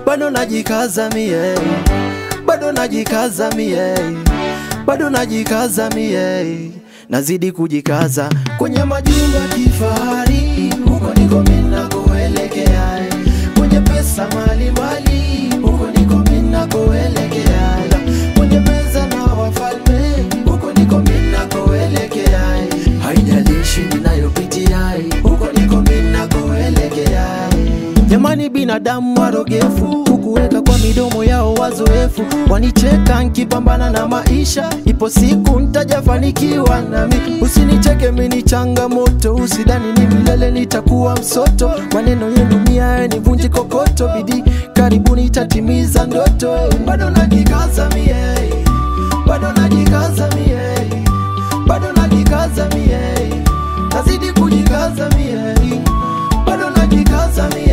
bado najikaza mie, bado najikaza mie, bado najikaza mie, nazidi kujikaza kwenye majumba kifahari, huko ndiko mimi nakoelekea, kwenye pesa mali mali, huko ndiko mimi nakoelekea, kwenye meza na wafalme, huko ndiko mimi nakoelekea, haijalishi ninayopitia, huko ndiko mimi nakoelekea. Jamani, binadamu warogefu, hukuweka kwa midomo yao wazoefu, wanicheka nkipambana na maisha, ipo siku ntajafanikiwa nami. Usinicheke mini changamoto, usidhani ni milele nitakuwa msoto. Maneno yenu mia nivunji kokoto, bidii karibuni itatimiza ndoto. Bado najikaza mie, bado najikaza mie, bado najikaza mie, nazidi kujikaza mie, bado najikaza mie